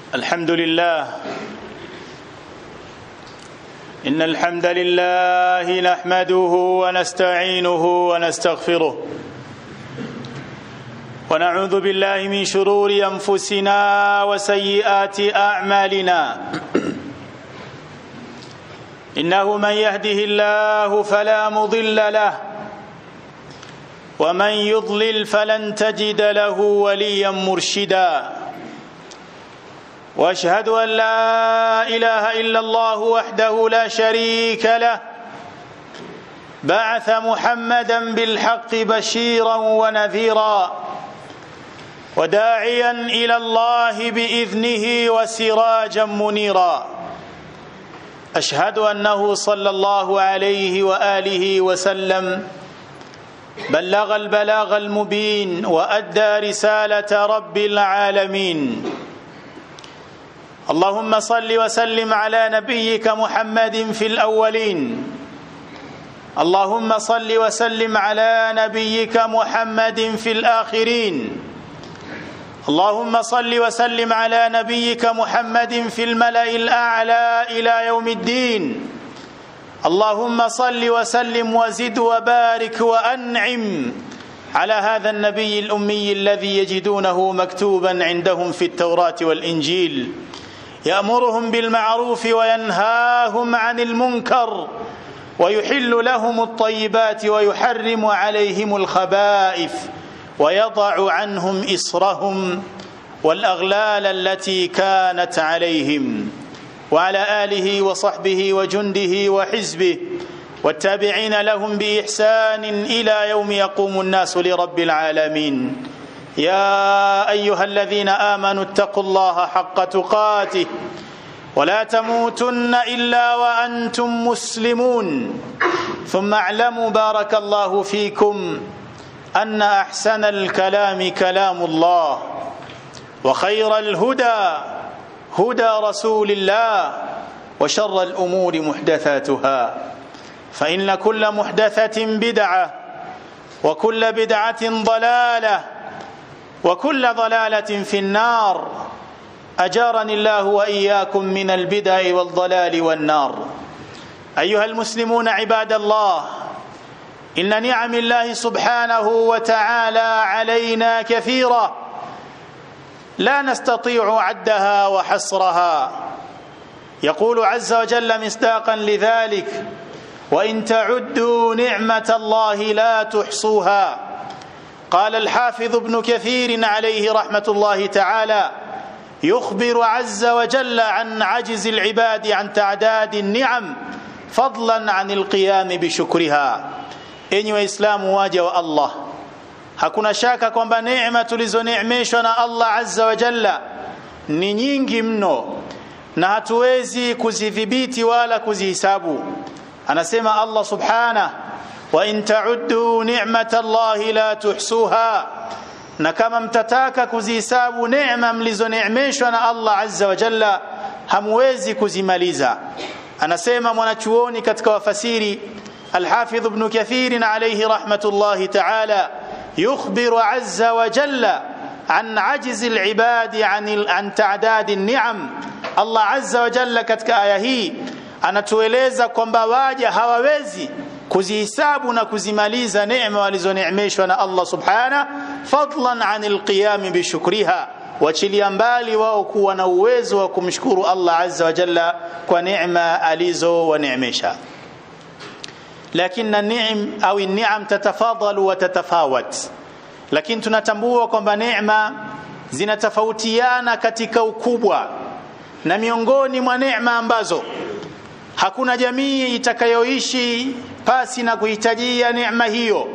الحمد لله إن الحمد لله نحمده ونستعينه ونستغفره ونعوذ بالله من شرور أنفسنا وسيئات أعمالنا إنه من يهده الله فلا مضل له ومن يضلل فلن تجد له وليا مرشدا واشهد ان لا اله الا الله وحده لا شريك له بعث محمدا بالحق بشيرا ونذيرا وداعيا الى الله باذنه وسراجا منيرا اشهد انه صلى الله عليه واله وسلم بلغ البلاغ المبين وادى رساله رب العالمين اللهم صل وسلم على نبيك محمد في الاولين اللهم صل وسلم على نبيك محمد في الاخرين اللهم صل وسلم على نبيك محمد في الملا الاعلى الى يوم الدين اللهم صل وسلم وزد وبارك وانعم على هذا النبي الامي الذي يجدونه مكتوبا عندهم في التوراه والانجيل يامرهم بالمعروف وينهاهم عن المنكر ويحل لهم الطيبات ويحرم عليهم الخبائث ويضع عنهم اصرهم والاغلال التي كانت عليهم وعلى اله وصحبه وجنده وحزبه والتابعين لهم باحسان الى يوم يقوم الناس لرب العالمين يا ايها الذين امنوا اتقوا الله حق تقاته ولا تموتن الا وانتم مسلمون ثم اعلموا بارك الله فيكم ان احسن الكلام كلام الله وخير الهدى هدى رسول الله وشر الامور محدثاتها فان كل محدثه بدعه وكل بدعه ضلاله وكل ضلاله في النار اجارني الله واياكم من البدع والضلال والنار ايها المسلمون عباد الله ان نعم الله سبحانه وتعالى علينا كثيره لا نستطيع عدها وحصرها يقول عز وجل مصداقا لذلك وان تعدوا نعمه الله لا تحصوها قال الحافظ ابن كثير عليه رحمه الله تعالى يخبر عز وجل عن عجز العباد عن تعداد النعم فضلا عن القيام بشكرها enyi waislamu waja wa allah hakuna shaka kwamba neema tulizoneemeshwa na allah azza wa jalla ni nyingi mno na hatuwezi kuzidhibiti wala kuzihisabu anasema allah subhanah wa in ta'uddu ni'mata allahi la tuhsuha na kama mtataka kuzihisabu neema mlizoneemeshwa na allah azza wa jalla hamwezi kuzimaliza anasema mwanachuoni katika wafasiri الحافظ ابن كثير عليه رحمة الله تعالى يخبر عز وجل عن عجز العباد عن عن تعداد النعم الله عز وجل katika aya hii anatueleza kwamba waja hawawezi kuzihisabu na kuzimaliza neema walizoneemeshwa na Allah subhana fadlan anil qiyam bishukriha wachilia mbali wao kuwa na uwezo wa kumshukuru Allah azza wa jalla kwa neema alizowaneemesha lakini ni'am au ni'am tatafadalu wa tatafawat lakini tunatambua kwamba neema zinatofautiana katika ukubwa na miongoni mwa neema ambazo hakuna jamii itakayoishi pasi na kuhitajia neema hiyo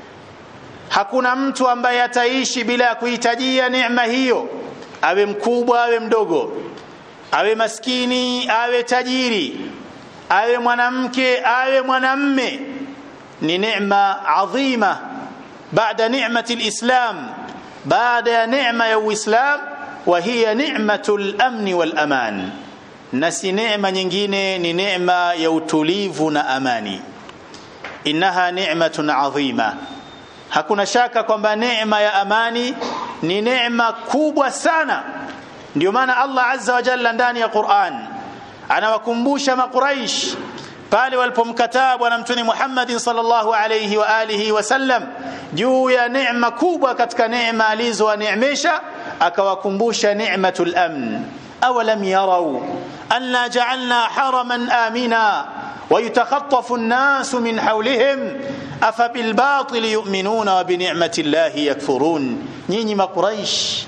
hakuna mtu ambaye ataishi bila ya kuhitajia neema hiyo awe mkubwa awe mdogo awe maskini awe tajiri awe mwanamke awe mwanamme ni neema adhima baada ni'mati alislam baada ya neema ya uislam wa hiya ni'matul amni wal aman na si neema nyingine ni neema ya utulivu na amani innaha ni'matun adhima hakuna shaka kwamba neema ya amani ni neema kubwa sana ndio maana Allah azza wa jalla ndani ya Qur'an anawakumbusha maquraish pale walipomkataa bwana mtume Muhammad sallallahu alayhi wa alihi wasallam juu ya neema kubwa katika neema alizowaneemesha akawakumbusha ni'matul amn awalam yarau anna ja'alna haraman amina ويتخطف الناس من حولهم أفبالباطل يؤمنون وبنعمة الله يكفرون nyinyi makuraish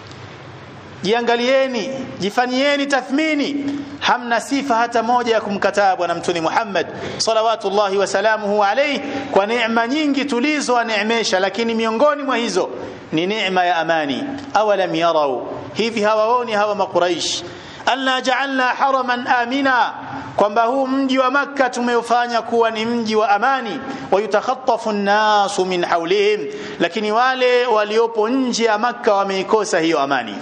jiangalieni jifanyieni tathmini hamna sifa hata moja ya kumkataa bwana mtume Muhammad salawatullahi wasalamuhu alayhi kwa neema nyingi tulizowaneemesha lakini miongoni mwa hizo ni neema ya amani awalam yarau hivi hawaoni hawa makuraish alla ja'alna haraman amina kwamba huu mji wa makka tumeufanya kuwa ni mji wa amani wayutakhatafu an-nasu min hawlihim lakini wale waliopo nje ya makka wameikosa hiyo amani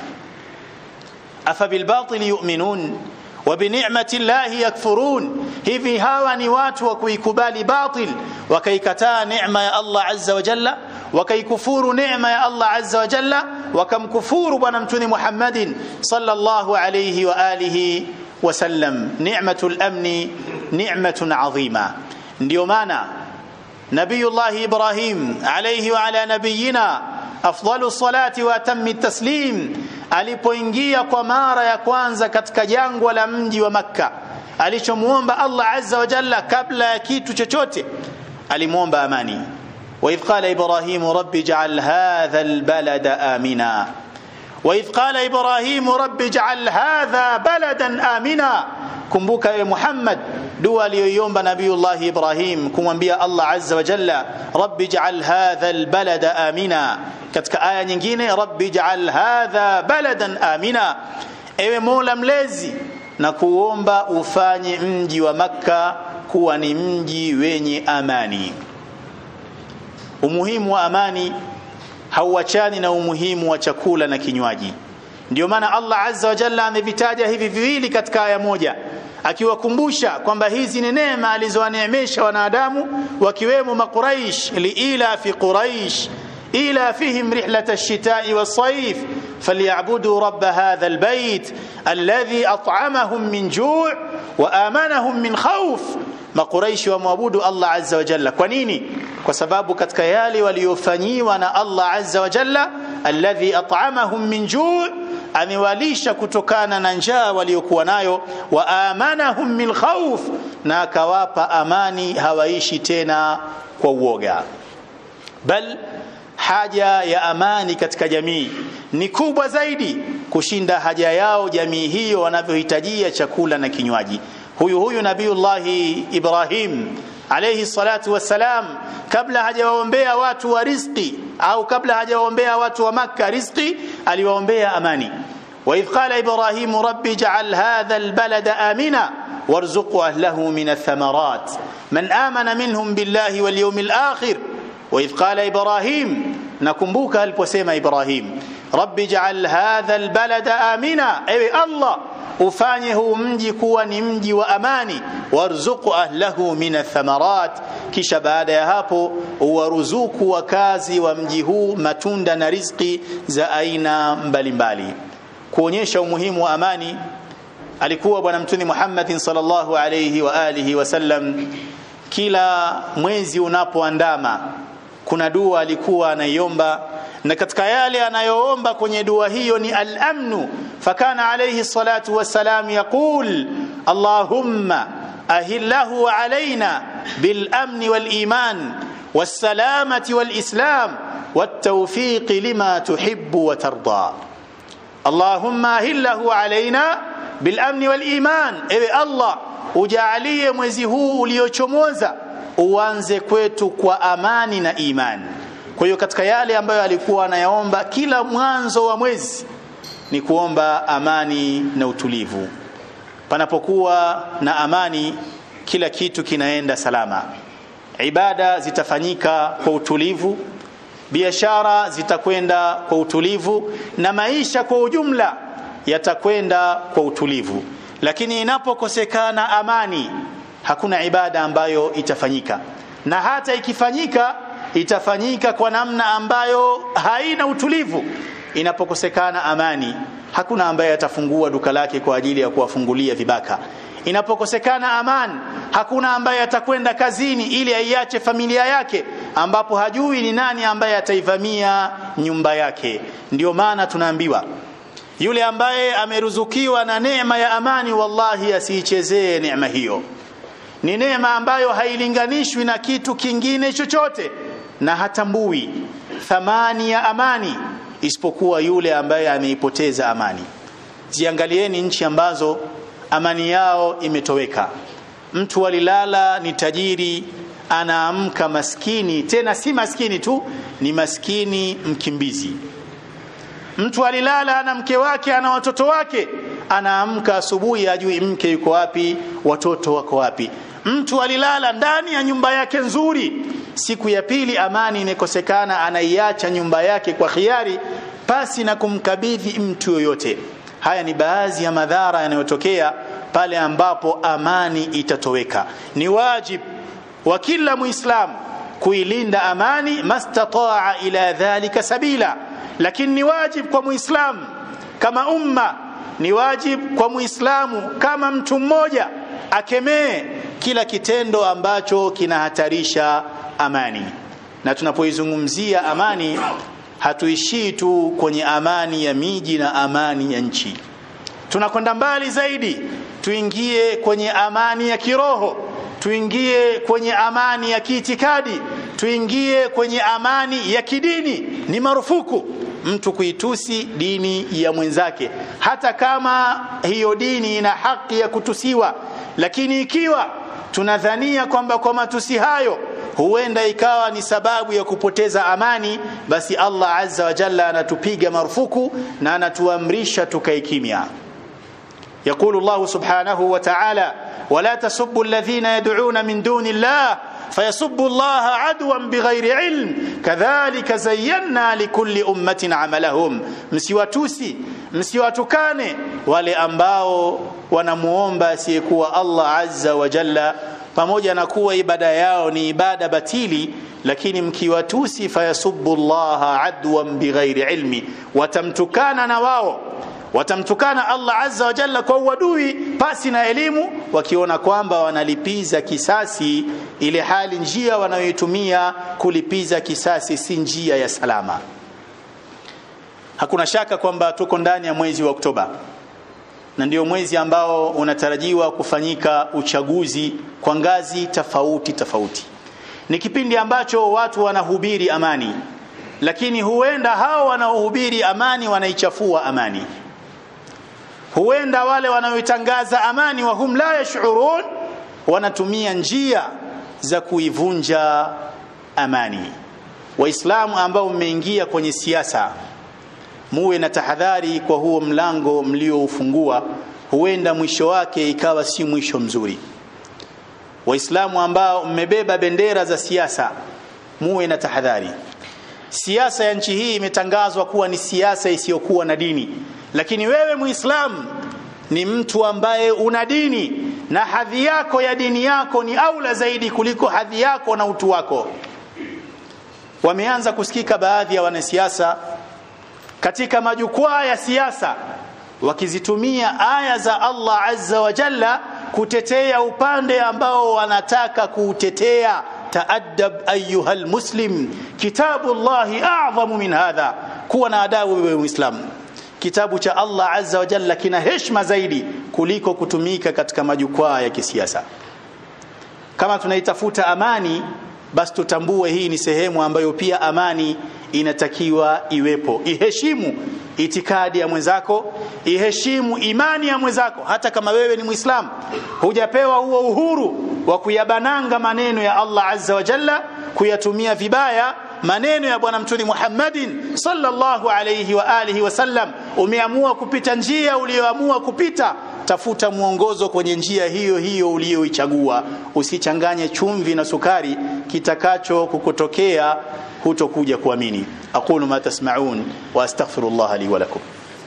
afa bil batil yu'minun wa bi ni'mati llahi yakfurun hivi hawa ni watu wa kuikubali batil wakaikataa neema ya Allah azza wa jalla wakaikufuru neema ya Allah azza wa jalla wakamkufuru bwana mtume Muhammadin sallallahu alayhi wa alihi wasallam ni'matul amni ni'matun adhima ndio maana nabiyullah ibrahim alayhi wa ala nabiyina afdalu salati wa atammi taslim alipoingia kwa mara ya kwanza katika jangwa la mji wa makka alichomuomba Allah azza wa jalla kabla ya kitu chochote alimuomba amani وإذ قال إبراهيم رب اجعل هذا البلد آمنا وإذ قال إبراهيم رب اجعل هذا بلدا آمنا kumbuka ewe Muhammad dua aliyoiomba Nabiiullah Ibrahim kumwambia Allah Azza wa Jalla rabbi ij'al hadha albalada amina katika aya nyingine rabbi ij'al hadha baladan amina ewe Mola mlezi na kuomba ufanye mji wa Makka kuwa ni mji wenye amani umuhimu wa amani hauachani na umuhimu wa chakula na kinywaji ndio maana Allah azza wa jalla amevitaja hivi viwili katika aya moja akiwakumbusha kwamba hizi ni neema alizowaneemesha wanadamu wakiwemo maquraish liila fi quraish ila fihim rihlat ash-shita'i was-sayf falyabudu rabb hadha al-bayt alladhi at'amahum min ju' wa amanahum min khawf maquraishi wamwabudu Allah azza wa jalla kwa nini kwa sababu katika yale waliofanyiwa na Allah azza wa jalla alladhi at'amahum min ju' amewalisha kutokana na njaa waliokuwa nayo wa amanahum min khawf na akawapa amani hawaishi tena kwa uoga bal haja ya amani katika jamii ni kubwa zaidi kushinda haja yao jamii hiyo wanavyohitajia chakula na kinywaji huyu huyu nabiullahi Ibrahim alayhi salatu wassalam kabla hajawaombea watu wa riziki au kabla hajawaombea watu wa Makka riziki aliwaombea amani وإذ قال إبراهيم رب اجعل هذا البلد آمنا وارزق أهله من الثمرات من آمن منهم بالله واليوم الآخر وإذ قال إبراهيم نكمبوك البسيم إبراهيم رب اجعل هذا البلد آمنا أي الله ufanye huu mji kuwa ni mji wa amani warzuqu ahlahu min athamarat kisha baada ya hapo uwaruzuku wakazi wa mji huu matunda na riziki za aina mbalimbali kuonyesha umuhimu wa amani alikuwa bwana mtume Muhammad sallallahu alayhi wa alihi wasallam kila mwezi unapoandama kuna dua alikuwa anaiomba na katika yale anayoomba kwenye dua hiyo ni al-amnu fakana alayhi salatu wassalam yaqul allahumma ahillahu alaina bil-amni wal-iman was-salamati wal-islam wat-tawfiq lima tuhibbu wa tarda allahumma ahillahu alaina bil-amni wal-iman ewe allah ujalie mwezi huu uliochomoza uanze kwetu kwa amani na imani kwa hiyo katika yale ambayo alikuwa anayaomba kila mwanzo wa mwezi ni kuomba amani na utulivu panapokuwa na amani kila kitu kinaenda salama ibada zitafanyika kwa utulivu biashara zitakwenda kwa utulivu na maisha kwa ujumla yatakwenda kwa utulivu lakini inapokosekana amani hakuna ibada ambayo itafanyika na hata ikifanyika itafanyika kwa namna ambayo haina utulivu inapokosekana amani hakuna ambaye atafungua duka lake kwa ajili ya kuwafungulia vibaka inapokosekana amani hakuna ambaye atakwenda kazini ili aiache familia yake ambapo hajui ni nani ambaye ataivamia nyumba yake ndio maana tunaambiwa yule ambaye ameruzukiwa na neema ya amani wallahi asiichezee neema hiyo ni neema ambayo hailinganishwi na kitu kingine chochote na hatambui thamani ya amani isipokuwa yule ambaye ameipoteza amani ziangalieni nchi ambazo amani yao imetoweka mtu alilala ni tajiri anaamka maskini tena si maskini tu ni maskini mkimbizi mtu alilala na mke wake ana watoto wake anaamka asubuhi ajui mke yuko wapi watoto wako wapi mtu alilala ndani ya nyumba yake nzuri siku ya pili amani imekosekana anaiacha nyumba yake kwa khiari pasi na kumkabidhi mtu yoyote haya ni baadhi ya madhara yanayotokea pale ambapo amani itatoweka ni wajib wa kila muislamu kuilinda amani mastataa ila dhalika sabila lakini ni wajib kwa muislamu kama umma ni wajib kwa muislamu kama mtu mmoja akemee kila kitendo ambacho kinahatarisha amani na tunapoizungumzia amani hatuishii tu kwenye amani ya miji na amani ya nchi tunakwenda mbali zaidi tuingie kwenye amani ya kiroho tuingie kwenye amani ya kiitikadi tuingie kwenye amani ya kidini ni marufuku mtu kuitusi dini ya mwenzake hata kama hiyo dini ina haki ya kutusiwa lakini ikiwa tunadhania kwamba kwa matusi hayo huenda ikawa ni sababu ya kupoteza amani basi Allah azza wa jalla anatupiga marufuku na anatuamrisha tukae kimya يقول الله سبحانه وتعالى ولا تسبوا الذين يدعون من دون الله فيسبوا الله عدوا بغير علم كذلك زينا لكل أمة عملهم msiwatusi msiwatukane wale ambao wanamuomba asiyekuwa Allah azza wa jalla pamoja na kuwa ibada yao ni ibada batili lakini mkiwatusi fayasubbu Allah adwan bighairi ilmi watamtukana na wao watamtukana Allah azza wa jalla kwa uadui pasi na elimu wakiona kwamba wanalipiza kisasi ile hali njia wanayoitumia kulipiza kisasi si njia ya salama hakuna shaka kwamba tuko ndani ya mwezi wa Oktoba na ndio mwezi ambao unatarajiwa kufanyika uchaguzi kwa ngazi tofauti tofauti ni kipindi ambacho watu wanahubiri amani lakini huenda hao wanaohubiri amani wanaichafua amani huenda wale wanaoitangaza amani wa hum la yashurun wanatumia njia za kuivunja amani waislamu ambao mmeingia kwenye siasa muwe na tahadhari kwa huo mlango mlioufungua huenda mwisho wake ikawa si mwisho mzuri waislamu ambao mmebeba bendera za siasa muwe na tahadhari siasa ya nchi hii imetangazwa kuwa ni siasa isiyokuwa na dini lakini wewe muislamu ni mtu ambaye una dini na hadhi yako ya dini yako ni aula zaidi kuliko hadhi yako na utu wako wameanza kusikika baadhi ya wanasiasa katika majukwaa ya siasa wakizitumia aya za Allah azza wa jalla kutetea upande ambao wanataka kuutetea taadab ayuha almuslim kitabu llahi a'zamu min hadha kuwa na adabu wewe muislamu kitabu cha Allah azza wa jalla kina heshima zaidi kuliko kutumika katika majukwaa ya kisiasa kama tunaitafuta amani basi tutambue hii ni sehemu ambayo pia amani inatakiwa iwepo iheshimu itikadi ya mwenzako iheshimu imani ya mwenzako hata kama wewe ni muislamu hujapewa huo uhuru wa kuyabananga maneno ya Allah azza wa jalla kuyatumia vibaya maneno ya bwana mtuni Muhammadin sallallahu alayhi wa alihi wasallam umeamua kupita njia uliyoamua kupita tafuta mwongozo kwenye njia hiyo hiyo uliyoichagua usichanganye chumvi na sukari kitakacho kukutokea hutokuja kuamini aqulu ma tasma'un wa astaghfirullah li wa lakum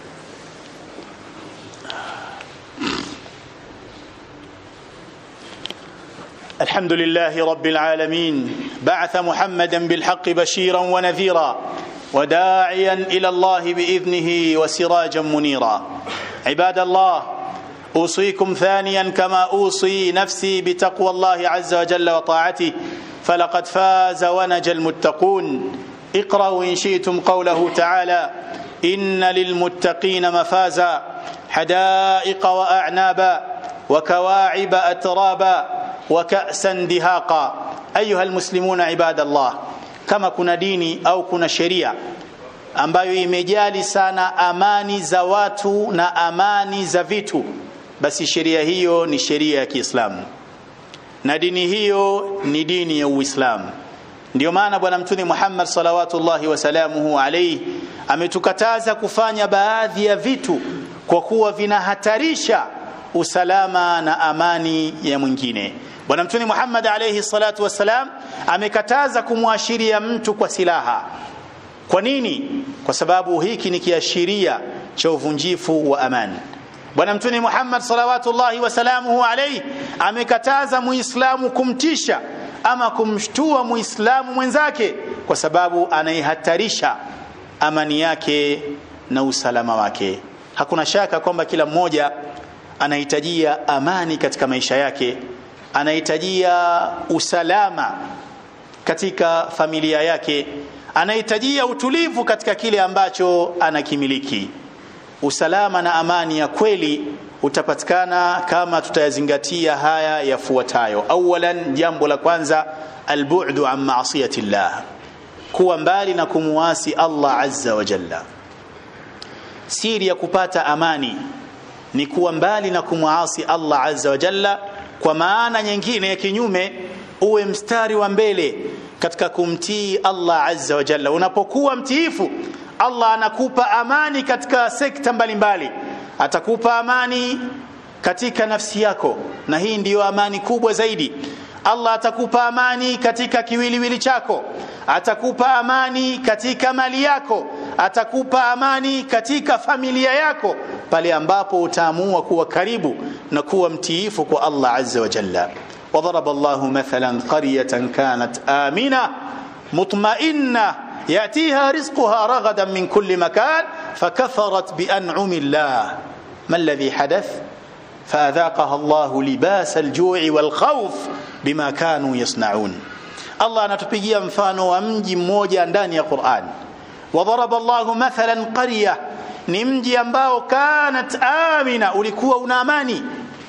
الحمد لله رب العالمين بعث محمدا بالحق بشيرا ونذيرا وداعيا الى الله باذنه وسراجا منيرا عباد الله اوصيكم ثانيا كما اوصي نفسي بتقوى الله عز وجل وطاعته فلقد فاز ونجى المتقون اقرأوا إن شئتم قوله تعالى إن للمتقين مفازا حدائق وأعنابا وكواعب أترابا وكأسا دهاقا أيها المسلمون عباد الله kama kuna dini au kuna sheria ambayo imejali sana amani za watu na amani za vitu basi sheria hiyo ni sheria ya Kiislamu na dini hiyo ni dini ya Uislamu ndio maana bwana mtume Muhammad salawatullahi wasalamuhu alayhi ametukataza kufanya baadhi ya vitu kwa kuwa vinahatarisha usalama na amani ya mwingine bwana mtume Muhammad alayhi salatu wassalam amekataza kumwashiria mtu kwa silaha kwa nini kwa sababu hiki ni kiashiria cha uvunjifu wa amani bwana mtume Muhammad salawatullahi wasalamuhu alayhi amekataza muislamu kumtisha ama kumshtua muislamu mwenzake kwa sababu anaihatarisha amani yake na usalama wake hakuna shaka kwamba kila mmoja anahitajia amani katika maisha yake anahitajia usalama katika familia yake anahitajia utulivu katika kile ambacho anakimiliki usalama na amani ya kweli utapatikana kama tutayazingatia haya yafuatayo awalan jambo la kwanza albu'du an ma'siyati llah kuwa mbali na kumuasi Allah azza wa jalla siri ya kupata amani ni kuwa mbali na kumuasi Allah azza wa jalla kwa maana nyingine ya kinyume uwe mstari wa mbele katika kumtii Allah azza wa jalla unapokuwa mtiifu Allah anakupa amani katika sekta mbalimbali atakupa amani katika nafsi yako na hii ndiyo amani kubwa zaidi Allah atakupa amani katika kiwiliwili chako atakupa amani katika mali yako atakupa amani katika familia yako pale ambapo utaamua kuwa karibu na kuwa mtiifu kwa Allah azza wa jalla وضرب الله مثلا قرية كانت آمنة مطمئنة يأتيها رزقها رغدا من كل مكان فكفرت بأنعم الله ما الذي حدث فأذاقها الله لباس الجوع والخوف بما كانوا يصنعون الله anatupigia mfano wa mji mmoja ndani ya Qur'an وضرب الله مثلا قرية ni mji ambao kanat amina ulikuwa una amani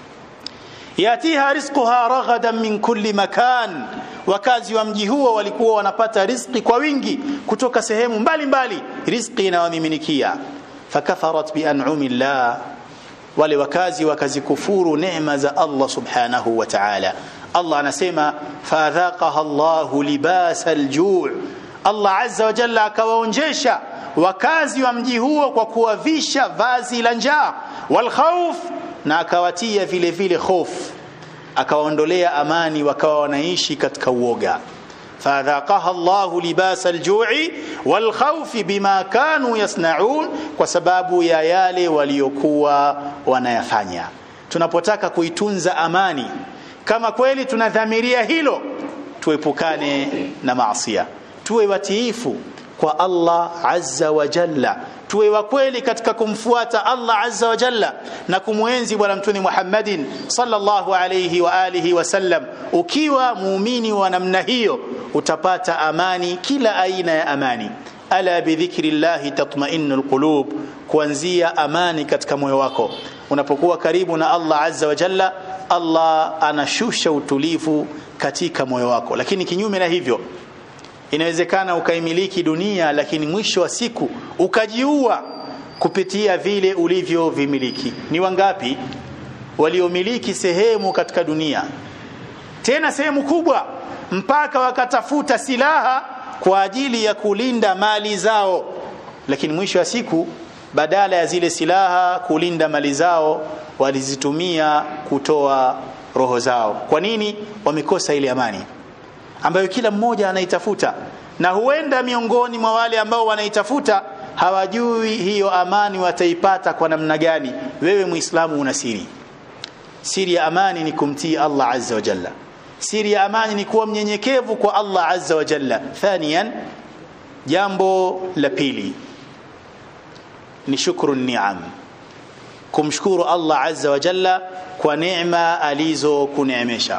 yatiha rizquha raghadan min kulli makan wakazi wa mji huo walikuwa wanapata riziki kwa wingi kutoka sehemu mbalimbali riziki inawamiminikia fakafarat bian'umi llah wale wakazi wakazikufuru neema za Allah subhanahu wa ta'ala Allah anasema fadhaqaha Allahu libasa aljuu Allah azza wa jalla akawaonjesha wakazi wa mji huo kwa kuwavisha vazi la njaa wal khawf na akawatia vile vile hofu akawaondolea amani wakawa wanaishi katika uoga fadhaqaha Allahu libasa aljui wal khawfi bima kanu yasnaun kwa sababu ya yale waliokuwa wanayafanya tunapotaka kuitunza amani kama kweli tunadhamiria hilo tuepukane na maasiya tuwe watiifu kwa Allah azza wa jalla tuwe wa kweli katika kumfuata Allah azza wa jalla na kumwenzi bwana mtume Muhammadin sallallahu alayhi wa alihi wasallam ukiwa muumini wa namna hiyo utapata amani kila aina ya amani ala bidhikri llahi tatma'innul qulub kuanzia amani katika moyo wako unapokuwa karibu na Allah azza wa jalla Allah anashusha utulivu katika moyo wako lakini kinyume na hivyo inawezekana ukaimiliki dunia lakini mwisho wa siku ukajiua kupitia vile ulivyovimiliki ni wangapi waliomiliki sehemu katika dunia tena sehemu kubwa mpaka wakatafuta silaha kwa ajili ya kulinda mali zao lakini mwisho wa siku badala ya zile silaha kulinda mali zao walizitumia kutoa roho zao kwa nini wamekosa ile amani ambayo kila mmoja anaitafuta na huenda miongoni mwa wale ambao wanaitafuta hawajui hiyo amani wataipata kwa namna gani wewe muislamu una siri siri ya amani ni kumtii Allah azza wa jalla siri ya amani ni kuwa mnyenyekevu kwa Allah azza wa jalla thaniyan jambo la pili ni shukru ni'am kumshukuru Allah azza wa jalla kwa neema alizokuneemesha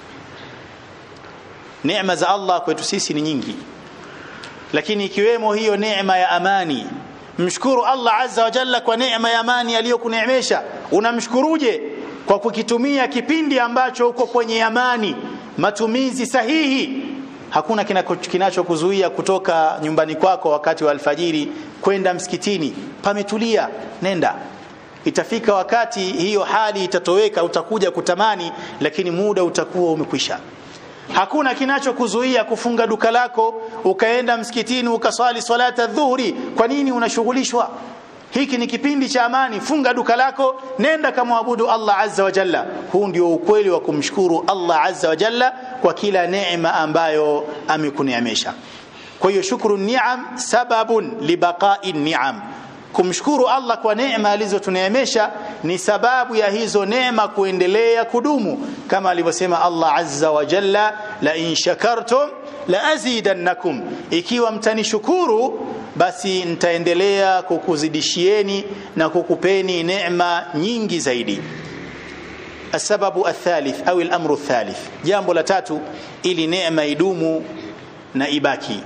neema za Allah kwetu sisi ni nyingi lakini ikiwemo hiyo neema ya amani mshukuru Allah azza wa jalla kwa neema ya amani aliyokuneemesha unamshukuruje kwa kukitumia kipindi ambacho uko kwenye amani matumizi sahihi hakuna kinachokuzuia kutoka nyumbani kwako wakati wa alfajiri kwenda msikitini pametulia nenda itafika wakati hiyo hali itatoweka utakuja kutamani lakini muda utakuwa umekwisha hakuna kinachokuzuia kufunga duka lako ukaenda msikitini ukaswali salata dhuhuri kwa nini unashughulishwa hiki ni kipindi cha amani funga duka lako nenda kamwabudu Allah azza wa jalla huu ndio ukweli wa kumshukuru Allah azza wa jalla kwa kila neema ambayo amekuneemesha kwa hiyo shukru ni'am sababun libaqa'i ni'am kumshukuru Allah kwa neema alizotuneemesha ni sababu ya hizo neema kuendelea kudumu kama alivyosema Allah azza wa jalla la in shakartum la azidannakum ikiwa mtanishukuru basi nitaendelea kukuzidishieni na kukupeni neema nyingi zaidi السبب الثالث أو الأمر الثالث جambo la tatu ili neema idumu na ibaki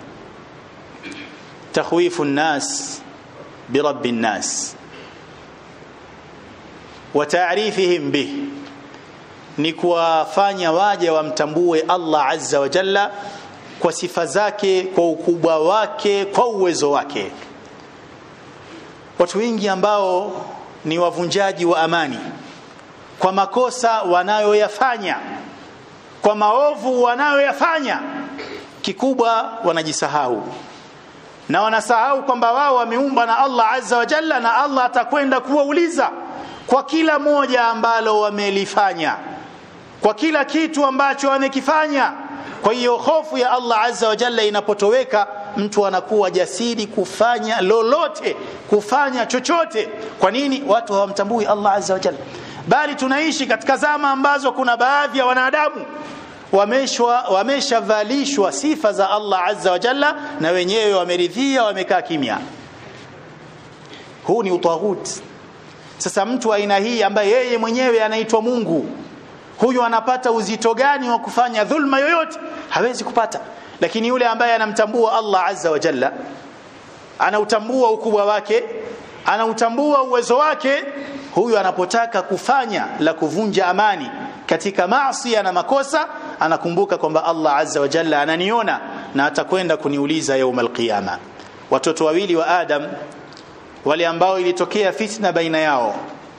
تخويف الناس برب الناس وتعريفهم به ni kuwafanya waje wamtambue Allah azza wa jalla kwa sifa zake kwa ukubwa wake kwa uwezo wake watu wengi ambao ni wavunjaji wa amani kwa makosa wanayoyafanya kwa maovu wanayoyafanya kikubwa wanajisahau na wanasahau kwamba wao wameumbwa na Allah azza wa jalla na Allah atakwenda kuwauliza kwa kila moja ambalo wamelifanya kwa kila kitu ambacho wamekifanya kwa hiyo hofu ya Allah azza wa jalla inapotoweka mtu anakuwa jasiri kufanya lolote kufanya chochote kwa nini watu hawamtambui Allah azza wa jalla bali tunaishi katika zama ambazo kuna baadhi ya wanadamu wameshwa wameshavalishwa sifa za Allah azza wa jalla na wenyewe wameridhia wamekaa kimya huu ni utaghut sasa mtu aina hii ambaye yeye mwenyewe anaitwa Mungu huyu anapata uzito gani wa kufanya dhulma yoyote hawezi kupata lakini yule ambaye anamtambua Allah azza wa jalla anautambua ukubwa wake anautambua uwezo wake huyu anapotaka kufanya la kuvunja amani katika maasi na makosa anakumbuka kwamba Allah azza wa jalla ananiona na atakwenda kuniuliza yaum alqiyama watoto wawili wa Adam wale ambao ilitokea fitna baina yao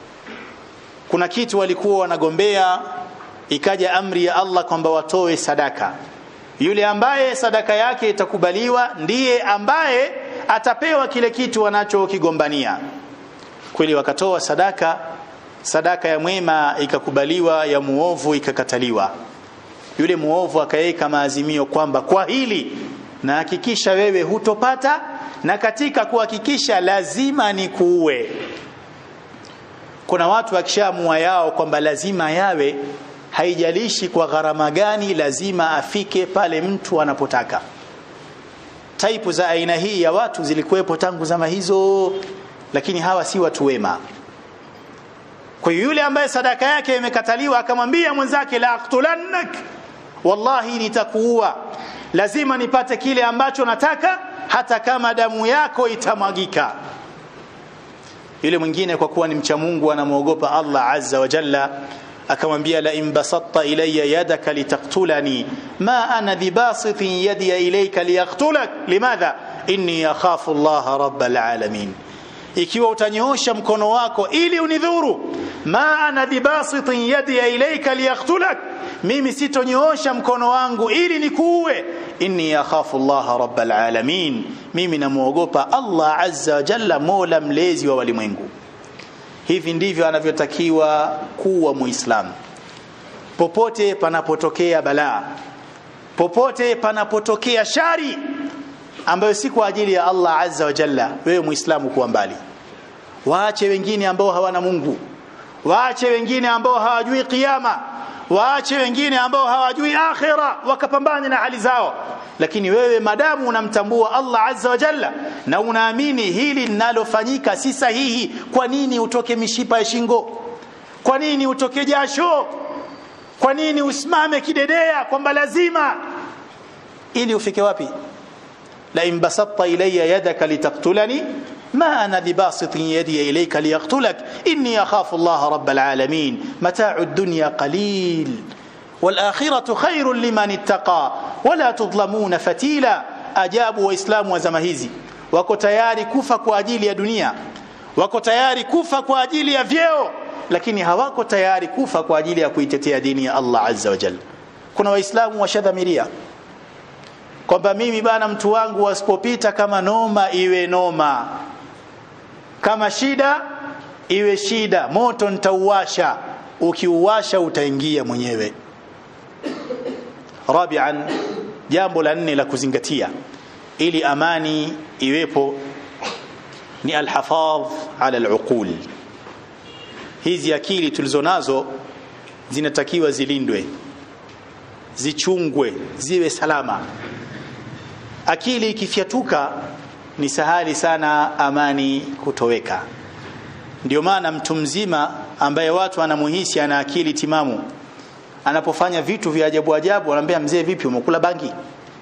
kuna kitu walikuwa wanagombea ikaja amri ya Allah kwamba watoe sadaka yule ambaye sadaka yake itakubaliwa ndiye ambaye atapewa kile kitu wanachokigombania kweli wakatoa sadaka sadaka ya mwema ikakubaliwa ya muovu ikakataliwa yule muovu akaweka maazimio kwamba kwa hili na hakikisha wewe hutopata na katika kuhakikisha lazima ni kuue kuna watu wakishamua yao kwamba lazima yawe haijalishi kwa gharama gani lazima afike pale mtu anapotaka taipu za aina hii ya watu zilikuwepo tangu zama hizo lakini hawa si watu wema kwa hiyo yule ambaye sadaka yake imekataliwa akamwambia mwenzake la aqtulannak wallahi nitakuua lazima nipate kile ambacho nataka hata kama damu yako itamwagika yule mwingine kwa kuwa ni mcha Mungu anamwogopa Allah azza wa jalla akamwambia la in basatta ilayya yadaka litaktulani ma ana bibasitin yadi ilayka liyaqtulak limadha inni akhafu Allah rabbal alamin ikiwa utanyoosha mkono wako ili unidhuru ma ana bibasitin yadi ilayka liyaqtulak mimi sitonyoosha mkono wangu ili nikuue inni akhafu Allah rabbal alamin mimi namuogopa Allah azza wa jalla mola mlezi wa walimwengu hivi ndivyo anavyotakiwa kuwa muislamu popote panapotokea balaa popote panapotokea shari ambayo si kwa ajili ya Allah azza wa jalla wewe muislamu kuwa mbali waache wengine ambao hawana Mungu waache wengine ambao hawajui kiyama waache wengine ambao hawajui akhira wakapambane na hali zao lakini wewe madamu unamtambua Allah azza wa jalla na unaamini hili linalofanyika si sahihi kwa nini utoke mishipa ya shingo kwa nini utoke jasho kwa nini usimame kidedea kwamba lazima ili ufike wapi la in basatta ilayya yadaka litaktulani ما أنا بباسط يدي إليك ليقتلك إني أخاف الله رب العالمين متاع الدنيا قليل والآخرة خير لمن اتقى ولا تظلمون فتيلا أجابوا وإسلام وزمهيزي wako tayari kufa kwa ajili ya dunia wako tayari kufa kwa ajili ya vyeo lakini hawako tayari kufa kwa ajili ya kuitetea dini ya Allah azza wa jalla kuna waislamu washadhamiria kwamba mimi bana mtu wangu wasipopita kama noma iwe noma kama shida iwe shida moto nitauwasha ukiuwasha utaingia mwenyewe rabian jambo la nne la kuzingatia ili amani iwepo ni alhafadh ala aluqul hizi akili tulizonazo zinatakiwa zilindwe zichungwe ziwe salama akili ikifyatuka ni sahali sana amani kutoweka ndio maana mtu mzima ambaye watu anamuhisi ana akili timamu anapofanya vitu vya ajabu ajabu anambia mzee vipi umekula bangi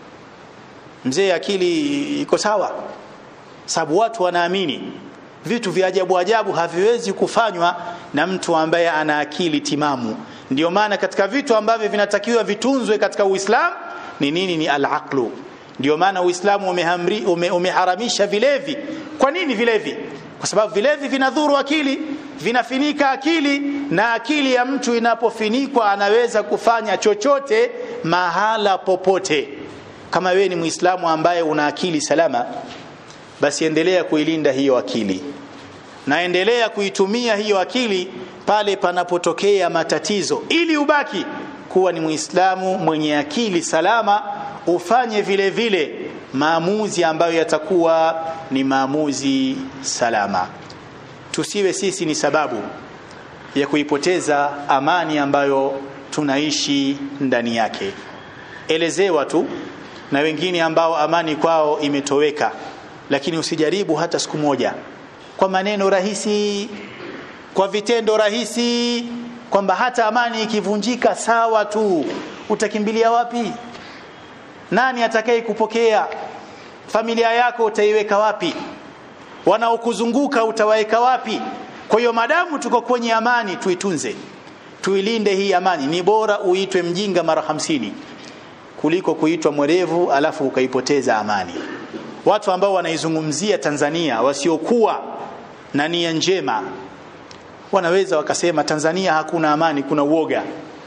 mzee akili iko sawa sababu watu wanaamini vitu vya ajabu ajabu haviwezi kufanywa na mtu ambaye ana akili timamu ndio maana katika vitu ambavyo vinatakiwa vitunzwe katika Uislamu ni nini ni al-aqlu ndio maana Uislamu umehamri ume, umeharamisha vilevi kwa nini vilevi kwa sababu vilevi vinadhuru akili vinafinika akili na akili ya mtu inapofinikwa anaweza kufanya chochote mahala popote kama wewe ni Muislamu ambaye una akili salama basi endelea kuilinda hiyo akili na endelea kuitumia hiyo akili pale panapotokea matatizo ili ubaki kuwa ni Muislamu mwenye akili salama ufanye vile vile maamuzi ambayo yatakuwa ni maamuzi salama tusiwe sisi ni sababu ya kuipoteza amani ambayo tunaishi ndani yake elezewa tu na wengine ambao amani kwao imetoweka lakini usijaribu hata siku moja kwa maneno rahisi kwa vitendo rahisi kwamba hata amani ikivunjika sawa tu utakimbilia wapi nani atakaye kupokea familia yako utaiweka wapi wanaokuzunguka utawaweka wapi kwa hiyo madamu tuko kwenye amani tuitunze tuilinde hii amani ni bora uitwe mjinga mara hamsini kuliko kuitwa mwerevu alafu ukaipoteza amani watu ambao wanaizungumzia Tanzania wasiokuwa na nia njema wanaweza wakasema Tanzania hakuna amani kuna uoga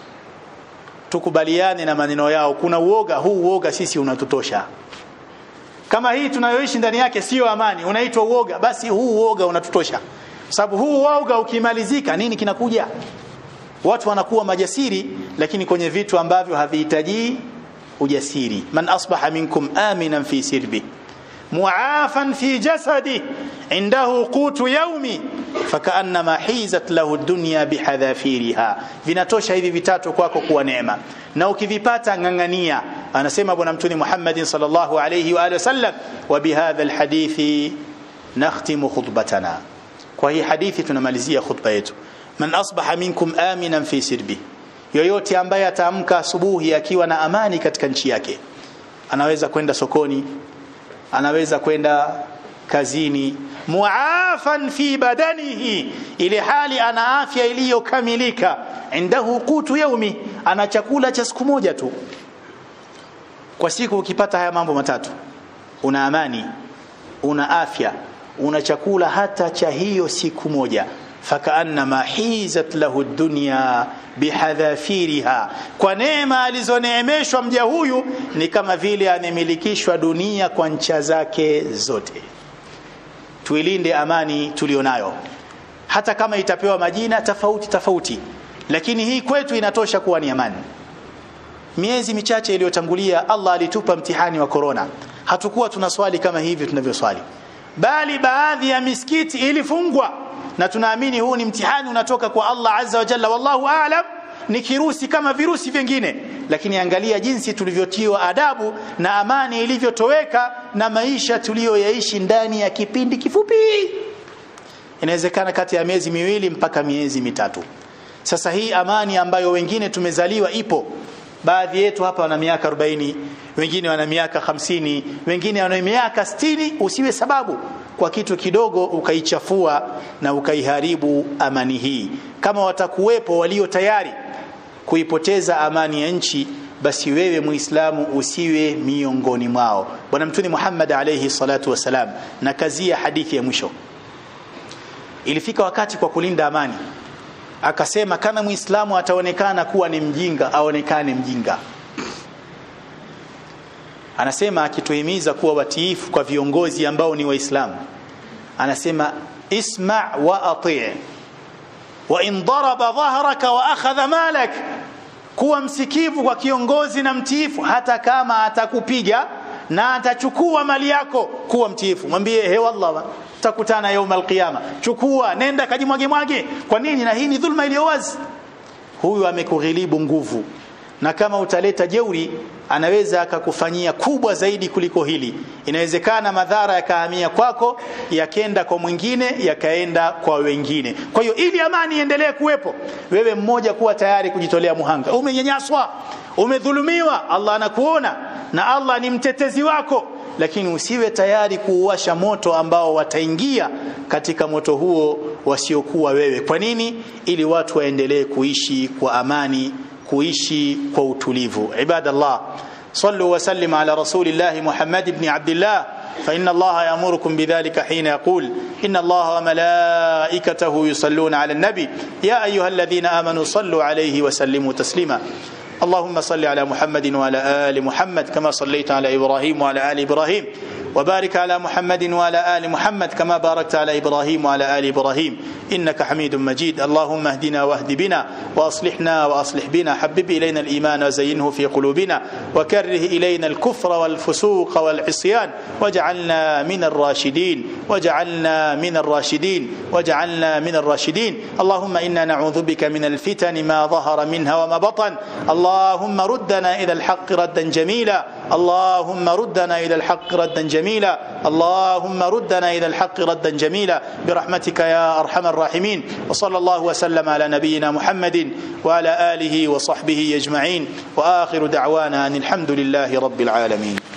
tukubaliane na maneno yao kuna uoga huu uoga sisi unatutosha kama hii tunayoishi ndani yake sio amani unaitwa uoga basi huu uoga unatutosha sababu huu uoga ukimalizika nini kinakuja watu wanakuwa majasiri lakini kwenye vitu ambavyo havihitaji ujasiri man asbaha minkum aminan fi sirbi muafan fi jasadi indahu qutu yaumi fakaannama hizat lahu dunya bihadhafiriha vinatosha hivi vitatu kwako kuwa neema na ukivipata ngangania anasema bwana mtume Muhammad sallallahu alayhi wa alihi wasallam wa bihadha alhadithi nakhtimu khutbatana kwa hii hadithi tunamalizia khutba yetu man asbaha minkum aminan fi sirbi yoyote ambaye ataamka asubuhi akiwa na amani katika nchi yake anaweza kwenda sokoni anaweza kwenda kazini muafan fi badanihi ile hali ana afya iliyokamilika indahu qutu yaumi ana chakula cha siku moja tu kwa siku ukipata haya mambo matatu una amani una afya una chakula hata cha hiyo siku moja fakaannama hizat lahu dunya bihadhafiriha kwa neema alizoneemeshwa mja huyu ni kama vile amemilikishwa dunia kwa ncha zake zote tuilinde amani tulionayo hata kama itapewa majina tofauti tofauti lakini hii kwetu inatosha kuwa ni amani miezi michache iliyotangulia Allah alitupa mtihani wa korona hatukuwa tunaswali kama hivi tunavyoswali bali baadhi ya misikiti ilifungwa na tunaamini huu ni mtihani unatoka kwa Allah azza wa jalla wallahu aalam ni kirusi kama virusi vingine lakini angalia jinsi tulivyotiwa adabu na amani ilivyotoweka na maisha tuliyoyaishi ndani ya kipindi kifupi inawezekana kati ya miezi miwili mpaka miezi mitatu sasa hii amani ambayo wengine tumezaliwa ipo baadhi yetu hapa wana miaka 40 wengine wana miaka 50 wengine wana miaka 60 usiwe sababu kwa kitu kidogo ukaichafua na ukaiharibu amani hii kama watakuwepo walio tayari kuipoteza amani ya nchi basi wewe muislamu usiwe miongoni mwao bwana mtume Muhammad alayhi salatu wasalam na kazi ya hadithi ya mwisho ilifika wakati kwa kulinda amani akasema kana muislamu ataonekana kuwa ni mjinga aonekane mjinga anasema akituhimiza kuwa watiifu kwa viongozi ambao ni waislamu anasema isma wa ati wa in daraba dhahraka wa akhadha malak kuwa msikivu kwa kiongozi na mtiifu hata kama atakupiga na atachukua mali yako kuwa mtiifu mwambie he wallah tutakutana يوم القيامه chukua nenda kajimwage mwage kwa nini na hii ni dhulma iliyo wazi huyu amekughilibu nguvu na kama utaleta jeuri anaweza akakufanyia kubwa zaidi kuliko hili inawezekana madhara yakahamia kwako yakenda kwa mwingine yakaenda kwa wengine kwa hiyo ili amani iendelee kuwepo wewe mmoja kuwa tayari kujitolea muhanga umenyanyaswa umedhulumiwa Allah anakuona na Allah ni mtetezi wako lakini usiwe tayari kuuwasha moto ambao wataingia katika moto huo wasiokuwa wewe kwa nini ili watu waendelee kuishi kwa amani kuishi kwa utulivu ibadallah sallu wa sallim ala rasulillah muhammad ibn abdillah فإن الله يأمركم بذلك حين يقول إن الله وملائكته يصلون على النبي يا أيها الذين آمنوا صلوا عليه وسلموا تسليما اللهم صل على محمد وعلى آل محمد كما صليت على إبراهيم وعلى آل إبراهيم وبارك على محمد وعلى آل محمد كما باركت على إبراهيم وعلى آل إبراهيم إنك حميد مجيد اللهم اهدنا واهد بنا وأصلحنا وأصلح بنا حبب إلينا الإيمان وزينه في قلوبنا وكره إلينا الكفر والفسوق والعصيان واجعلنا من الراشدين واجعلنا من الراشدين واجعلنا من الراشدين اللهم إنا نعوذ بك من الفتن ما ظهر منها وما بطن اللهم ردنا إلى الحق ردا جميلا اللهم ردنا إلى الحق ردا جميلا اللهم ردنا إلى الحق ردا جميلا برحمتك يا أرحم الراحمين وصلى الله وسلم على نبينا محمد وعلى آله وصحبه أجمعين وآخر دعوانا أن الحمد لله رب العالمين